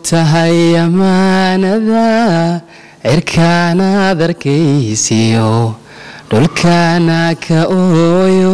moogtahay ammaanada cirkaanaad arkaysiyo dhulkaana ka ooyo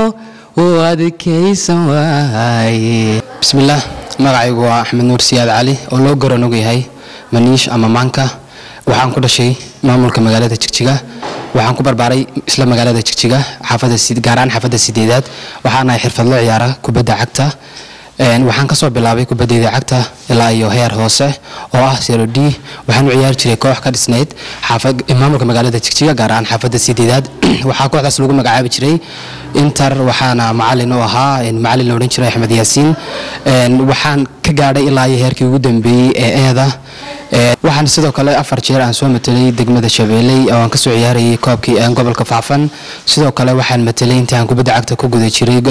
uu adkaysan waaye bismillaah magacaygu waa axmed nuur siyaad cali oo loo garan og yahay maniish ama maanka waxaan ku dhashay maamulka magaalada jigjiga waxaan ku barbaaray isla magaalada jigjiga gaaraan xaafadda sideedaad waxaan ahay xirfadlo ciyaara kubadda cagta waxaan kasoo bilaabay kubadeyda cagta ilaa iyo heer hoose oo ah sero d waxaan u ciyaari jiray koox ka dhisnayd maamulka magaalada jigjiga gaar ahaan xaafadda sideedaad waxaa kooxdaas lagu magacaabi jiray inter waxaana macalin u ahaa macalin la odhan jiray axmed yaasiin waxaan ka gaadhay ilaa iyo heerkii ugu dambeeyey ee eeda waxaan sidoo kale afar jeer aan soo matelay degmada shabeelley oo aan kasoo ciyaarayay koobkii gobolka faafan sidoo kale waxaan matelay intii aan kubadda cagta ku guda jiray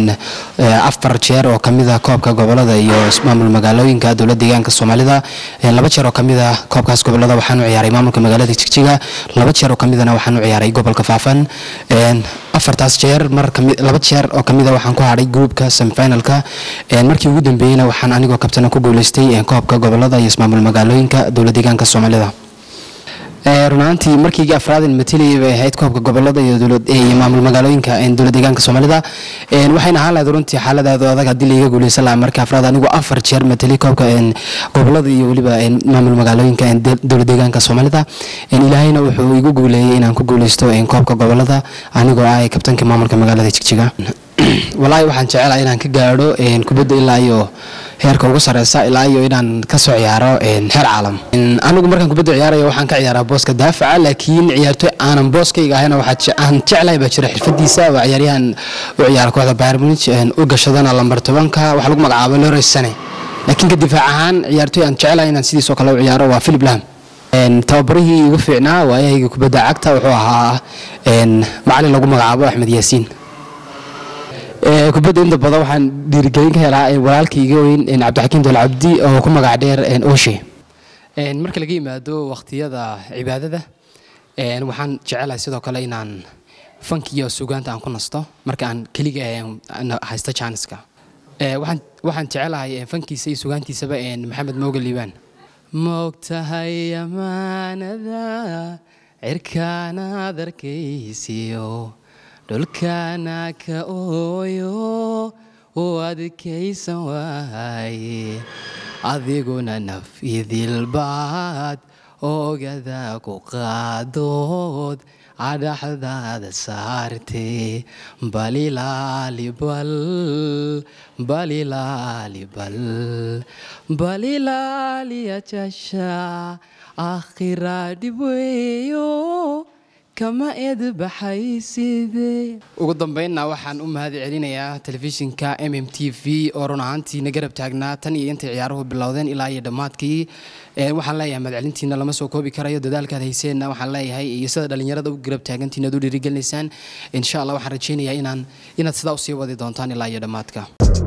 afar jeer oo kamida koobka gobolada iyo maamul magaalooyinka dowlad deegaanka soomaalida laba jeer oo kamida koobkaas gobolada waxaan u ciyaaray maamulka magaalada jigjiga laba jeer oo kamidana waxaan u ciyaaray gobolka faafan afartaas jeer laba jeer oo kamida waxaan ku hadhay groupka semifinalka markii ugu dambeeyeyna waxaan anigoo kabtana ku guuleystay koobka gobolada iyo ismaamul magaalooyinka dowlad deegaanka soomaalida runaantii markii afraad mateliyay bay ahayd koobka gobolada iyo maamul magaalooyinka dowlad deegaanka soomaalida waxayna ahaan lahayd runtii xaaladaada adag haddii laiga guuleysan lahaa markii afraad anigu afar jeer matelay koobka gobolada iyo weliba maamul magaalooyinka dowlad deegaanka soomaalida ilaahayna wuxuu igu guuleeyey inaan ku guuleysto koobka gobolada anigoo ah kabtanka maamulka magaalada jigjiga walaahi waxaan jecelahay inaan ka gaadho kubadda ilaa iyo heerka ugu sareysa ilaa iyo inaan kasoo ciyaaro heer caalam anigu markaan kubadda ciyaarayo waxaan ka ciyaaraa booska daafaca laakiin ciyaartoy aanan booskayga ahayna aan jeclahay baa jira xirfadiisa waa ciyaaryahan u ciyaara kooxda bayern munich u gashadana lambar tobanka waxaa lagu magacaabo lores sane laakiin ka difaac ahaan ciyaartoy aan jeclahay inaan sidiisoo kale u ciyaaro waa philip lam tababarihii igu fiicnaa waayahayga kubadda cagta wuxuu ahaa macalin lagu magacaabo axmed yaasiin kubadda inta badan waxaan dhiirigelin ka helaa walaalkayga weyn cabdixakiim dolcabdi oo ku magac dheer oshe marka laga yimaado waqtiyada cibaadada waxaan jecelahay sidoo kale inaan fankiyo sugaanta aan ku nasto marka aan keliga haysto janiska waxaan jecelahay fankiisa iyo sugaantiisaba maxamed mooga liibaan moogtahay ammaanada cirkaanaad arkaysiyo dhulkaana ka ooyo uu adkaysan waaye adiguna naf idilbaad oogada ku qaadood cadhaxdaada saartee balilaalibal balilaalibal balilaaliyajasha akhira dhibweeyo kama eedbaxayside ugu dambeynna waxaan u mahad celinayaa telefishinka m m t v oo run ahaantiina garab taagnaa tan iyo intay ciyaaruhu bilowdeen ilaa iyo dhammaadkii waxaan leeyahay mahadcelintiina lama soo koobi karayo dadaalkaad hayseenna waxaan leeyahay iyo sida dhallinyarada u garab taagantiin aad u dhiirigelinaysaan insha allah waxaan rajeynayaa inaan inaad sidaa usii wadi doontaan ilaa iyo dhammaadka